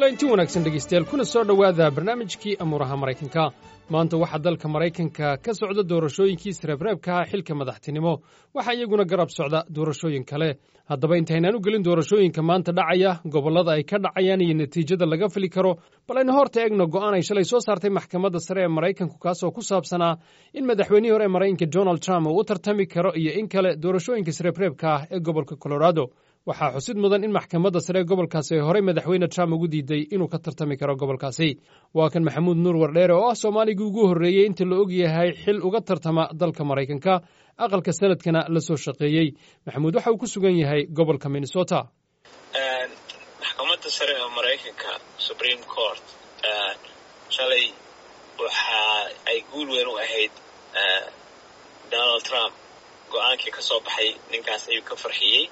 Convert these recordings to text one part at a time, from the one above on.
kulanti wanaagsan dhegaystayaal kuna soo dhowaada barnaamijkii amuuraha maraykanka maanta waxaa dalka maraykanka ka socda doorashooyinkii sreebreebkaha xilka madaxtinimo waxaa iyaguna garab socda doorashooyin kale haddaba intaynaan u gelin doorashooyinka maanta dhacaya gobollada ay ka dhacayaan iyo natiijada laga fili karo bal aynu horta eegno go'aan ay shalay soo saartay maxkamadda sare ee maraykanku kaasoo ku saabsanaa in madaxweynihii hore ee maraykanka donald trump uu u tartami karo iyo in kale doorashooyinka sreebreebka ah ee gobolka colorado waxaa xusid mudan in maxkamadda sare ee gobolkaasi ay horey madaxweyne trump ugu diiday inuu ka tartami karo gobolkaasi waa kan maxamuud nuur wardheere oo ah soomaaligii ugu horreeyey inta la og yahay xil uga tartama dalka maraykanka aqalka sanadkana la soo shaqeeyey maxamuud waxa uu ku sugan yahay gobolka minnesota maxkamadda sare ee maraykanka supreme court shalay waxa ay guul weyn u ahayd donald trump go-aankii ka soo baxay ninkaas ayuu ka farxiyey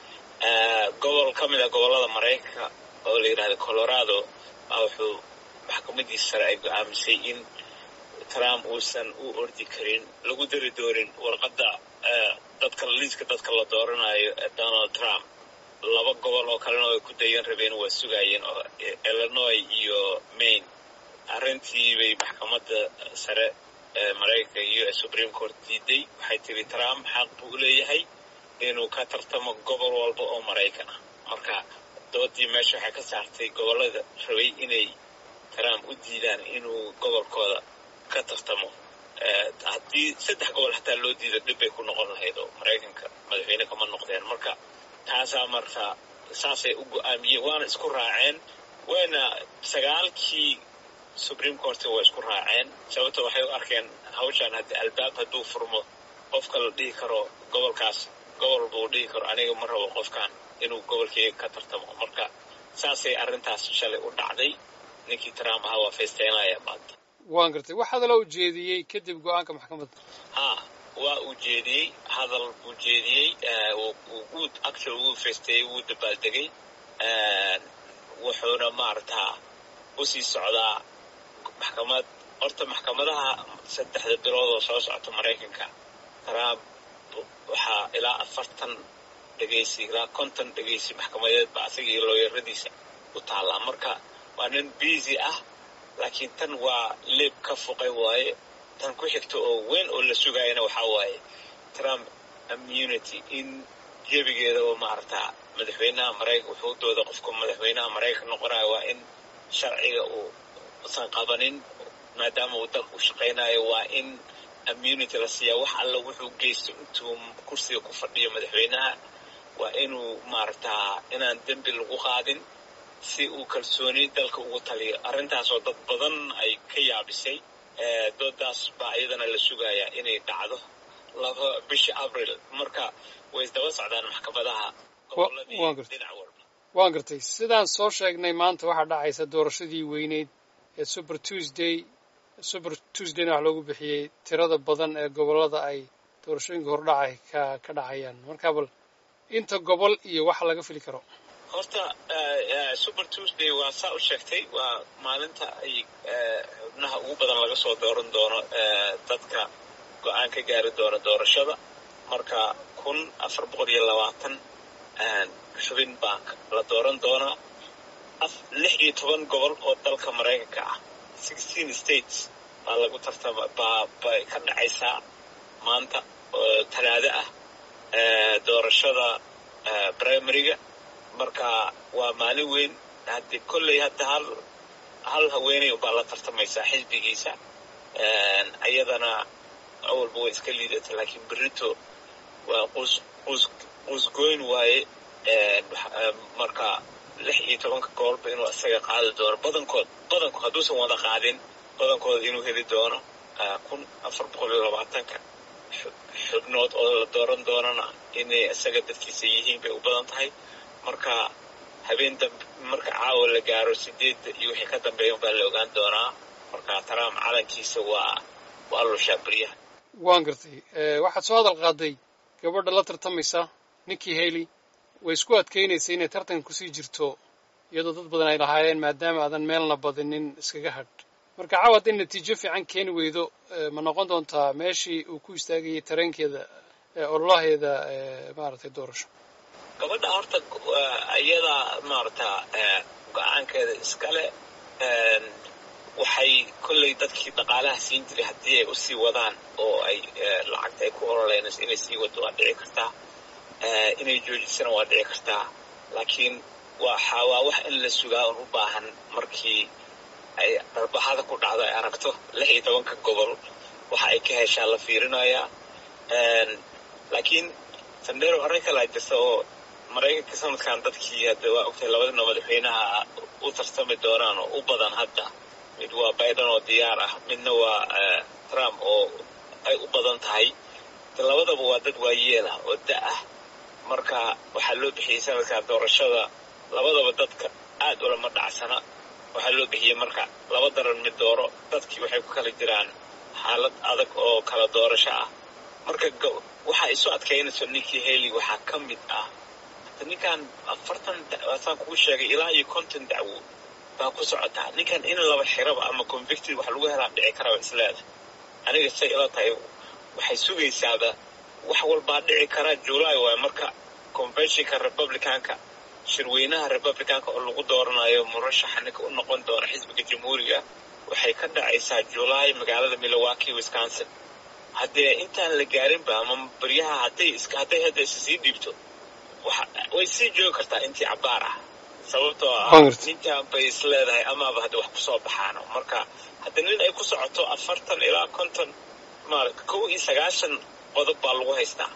gobol ka mid a gobollada maraykanka oo la yidhahda colorado baa wuxuu maxkamadiisa sare ay go-aamisay in trump uusan u ordi karin lagu dari doorin warqadda dadka liiska dadka la dooranayo donald trump laba gobol oo kalena ay ku dayan rabeen waa sugaayeen oo illinois iyo maine arrintii bay maxkamadda sare ee maraykanka iyo supreme court diiday waxay tiri trump xaq buu u leeyahay inuu ka tartamo gobol walba oo maraykan ah marka doodii meesha waxay ka saartay gobollada rabay inay trump u diidaan inuu gobolkooda ka tartamo haddii saddex gobol xataa loo diido dhib bay ku noqon lahayd oo maraykanka madaxweyne kama noqdeen marka taasaa marka saasay u go-aamiyeen waana isku raaceen wayna sagaalkii supreme court waa isku raaceen sababto waxay u arkeen hawshaan haddii albaab hadduu furmo qofka la dhihi karo gobolkaas gobol buu dhihi karo aniga ma rabo qofkan inuu gobolkeyga ka tartamo marka saasay arrintaas shalay u dhacday ninkii trump ahaa waa faysteynaya maanta waan gartay wax hadala u jeediyey kadib go-aanka maxkamadda ha waa uu jeediyey hadal buu jeediyey wuu actual wuu faysteeyey wuu dabaaldegay wuxuuna maaragtaa usii socdaa maxkamad horta maxkamadaha saddexda bilood oo soo socota maraykanka trump waxaa ilaa afartan dhegaysi ilaa konton dhegaysi maxkamadeed ba asaga iyo looyaradiisa u taallaa marka waa nin busy ah laakiin tan waa leeb ka fuqay waaye tan ku xigta oo weyn oo la sugaayana waxaa waaye trump immunity in jebigeedaba maaragtaa madaxweynaha maraykan wuxuu dooda qofka madaxweynaha maraykan noqonayo waa in sharciga uu usan qabanin maadaama uu dalka u shaqaynayo waa in immunity la siiyaa wax alla wuxuu geysto intuu kursiga ku fadhiyo madaxweynaha waa inuu maaragtaa inaan dembi lagu qaadin si uu kalsooni dalka ugu taliyo arrintaasoo dad badan ay ka yaabisay doodaas baa iyadana la sugayaa inay dhacdo laba bisha abril marka way isdaba socdaan maxkamadaha goboladii dhinac walba waan gartay sidaan soo sheegnay maanta waxaa dhacaysa doorashadii weyneyd ee super tuesday super tuesdayna wax loogu bixiyey tirada badan ee gobollada ay doorashooyinka hordhacay ka ka dhacayaan marka bal inta gobol iyo waxa laga fili karo horta super tuesday waa saa u sheegtay waa maalinta ay xubnaha ugu badan laga soo dooran doono dadka go-aan ka gaari doona doorashada marka kun afar boqol iyo labaatan xubin baa la dooran doonaa lix iyo toban gobol oo dalka maraykanka ah sixteen states baa lagu tartama baa bay ka dhacaysaa maanta oo talaado ah doorashada primaryga marka waa maalin weyn haddii kolley hadda hal hal haweeney baa la tartamaysaa xisbigiisa iyadana awalba way iska liidata laakiin berito waa qus qus qusgoyn waaye marka lix iyo tobanka gobolba inuu isaga qaadi doono badankood badankood hadduusan wada qaadin badankooda inuu heli doono kun afar boqol iyo labaatanka xubnood oo la dooran doonana inay isaga dadkiisa yihiin bay u badan tahay marka habeen dambe marka caawa la gaaro sideedda iyo wixii ka dambeeya baa la ogaan doonaa marka trump calankiisa waa waa lushaa beryaha waan gartay waxaad soo hadal qaaday gabadha la tartamaysa ninkii haley way isku adkaynaysa inay tartanka kusii jirto iyadoo dad badan ay lahaayeen maadaama aadan meelna badinin iskaga hadh marka caawa hadday natiijo fiican keeni weydo ma noqon doontaa meeshii uu ku istaagayay tareenkeeda ololaheeda maaragtay doorasho gabadha horta iyada maarata go-aankeeda iskale waxay kolley dadkii dhaqaalaha siin jiray haddii ay usii wadaan oo ay lacagta ay ku ololeynayso inay sii wado waa dhici kartaa inay joojisana waa dhici kartaa laakiin waxa waa wax in la sugaa un u baahan markii ay darbaxada ku dhacdo ay aragto lix iyo tobanka gobol waxa ay ka heshaa la fiirinayaa laakiin sandero arrin kalaa jirta oo maraykanka sanadkan dadkii hadda waa ogtahay labadina madaxweynaha u tartami doonaan oo u badan hadda mid waa biden oo diyaar ah midna waa trump oo ay u badan tahay labadaba waa dad waayeel ah oo da ah marka waxaa loo bixiyey sanadkan doorashada labadaba dadka aad ulama dhacsana waxaa loo bixiyey marka laba daran mid dooro dadkii waxay ku kala jiraan xaalad adag oo kala doorasho ah marka waxaa isu adkaynayso ninkii haley waxaa ka mid ah ninkan afartan saan kugu sheegay ilaa iyo konton dacwo baa ku socotaa ninkan in laba xiraba ama convicted wax lagu helaa dhici karaba isleeda aniga say ila tahay waxay sugaysaaba wax walbaa dhici kara july waay marka conventionka republicanka shirweynaha republicanka oo lagu dooranayo murashaxa ninka u noqon doona xisbiga jamhuuriga waxay ka dhacaysaa july magaalada milwaukee wisconsin haddee intaan la gaarinba ama baryaha hadday hadday hadda isa sii dhiibto way sii joogi kartaa intii cabaar ah sababtoo ah ninkan bay is leedahay amaaba hadda wax kusoo baxaano marka hadda nin ay ku socoto afartan ilaa konton maarata kow iyo sagaashan qodob baa lagu haystaa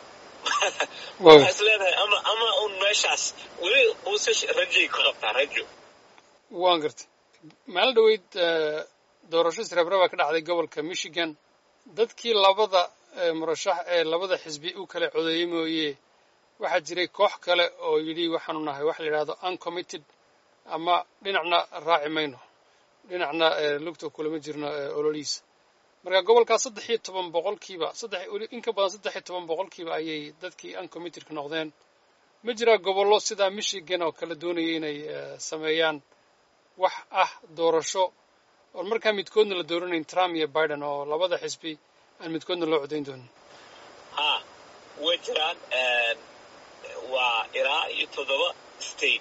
waxaa is leedahay ama ama un meeshaas weli uuse rajay ka qabtaa rajo waan gartay maalin dhaweyd doorasho sreebra baa ka dhacday gobolka michigan dadkii labada murashax ee labada xisbi u kala codeeyey mooye waxaa jiray koox kale oo yidhi waxaanu nahay waxa la yidhahdo uncommitted ama dhinacna raaci mayno dhinacna lugta kulama jirno ololihiisa marka gobolkaas saddex iyo toban boqolkiiba saddex in ka badan saddex iyo toban boqolkiiba ayay dadkii uncommittedka noqdeen ma jiraa gobollo sidaa michigan oo kale doonaya inay sameeyaan wax ah doorasho oon markaa midkoodna la dooranayn trump iyo biden oo labada xisbi aan midkoodna loo codayn doonin ha way jiraan waa ilaa iyo toddoba state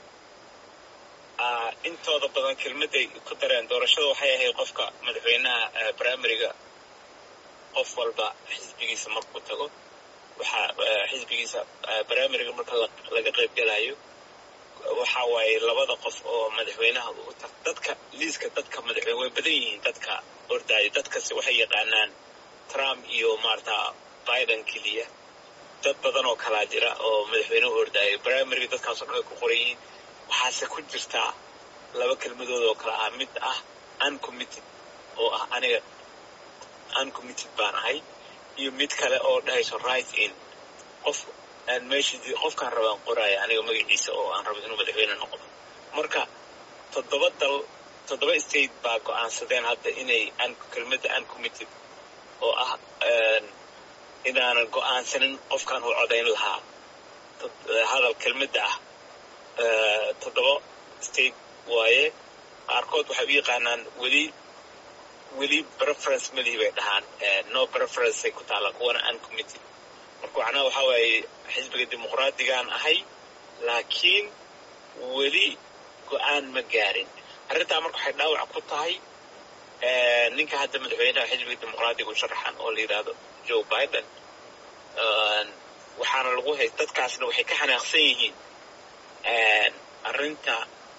intooda badan kelmadday ku dareen doorashada waxay ahayd qofka madaxweynaha primariga qof walba xisbigiisa markuu tago waxaa xisbigiisa primariga marka laga qaybgelayo waxa waaye labada qof oo madaxweynaha dadka liiska dadka madaxweyne way badan yihiin dadka ordaayo dadkasi waxay yaqaanaan trump iyo maarata biden keliya dad badan oo kalaa jira oo madaxweyne u ordaayo primariga dadkaasoo dhan ay ku qoran yihiin waxaase ku jirtaa laba kelmadood oo kale ah mid ah uncommitted oo ah aniga uncommitted baan ahay iyo mid kale oo dhahayso right in qof aan meesha qofkaan rabaan qoraayo aniga magaciisa oo aan rabo inuu madaxweyne noqdo marka toddoba dal toddoba state baa go-aansadeen hadda inay kelmadda uncommitted oo ah inaanan go-aansanin qofkaan u codayn lahaa hadal kelmadda ah toddoba state waaye qaarkood waxay u yaqaanaan weli weli preference malihi bay dhahaan no preferenceay ku taalla kuwana uncommitted marka macnaha waxaa waaye xisbiga dimuqraadigaan ahay laakiin weli go-aan ma gaarin arrintaa marka waxay dhaawac ku tahay ninka hadda madaxweynaha xisbiga dimuqraadiga u sharaxan oo la yidhaahdo joe biden waxaana lagu hay dadkaasna waxay ka xanaaqsan yihiin arrinta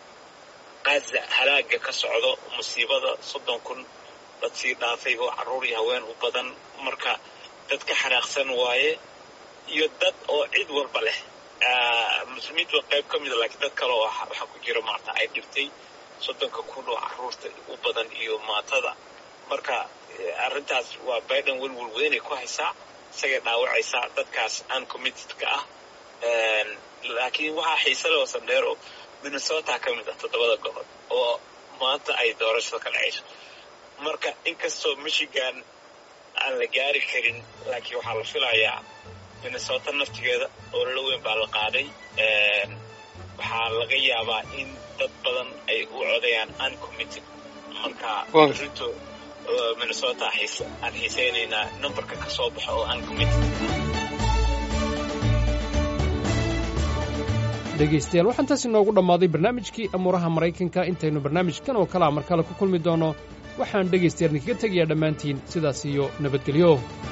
qaza halaaga ka socdo musiibada soddon kun dad sii dhaafay oo carruur iyo haween u badan marka dad ka xanaaqsan waaye iyo dad oo cid walba leh muslimiintu waa qayb ka mida laakiin dad kale oo waxaa ku jira maarta ay dhibtay soddonka kun oo carruurta u badan iyo maatada marka arrintaas waa biden welwel weynay ku haysaa isagay dhaawacaysaa dadkaas uncommittedka ah laakiin waxaa xiise leh oo sandheero minnesota ka mid ah toddobada gobol oo maanta ay doorashada ka dhacayso marka inkastoo michigan aan la gaari karin laakiin waxaa la filayaa minnesota naftigeeda oo lala weyn baa la qaaday waxaa laga yaabaa in dad badan ay u codayaan uncommitted marka rinto minnesota aan xiiseynaynaa numberka ka soo baxo oo uncommitted dhegaystayaal waxaan taas inoogu dhammaaday barnaamijkii amuuraha maraykanka intaynu barnaamijkan oo kalea mar kale ku kulmi doonno waxaan dhegaystayaal idinkaga tegayaa dhammaantiin sidaas iyo nabadgelyo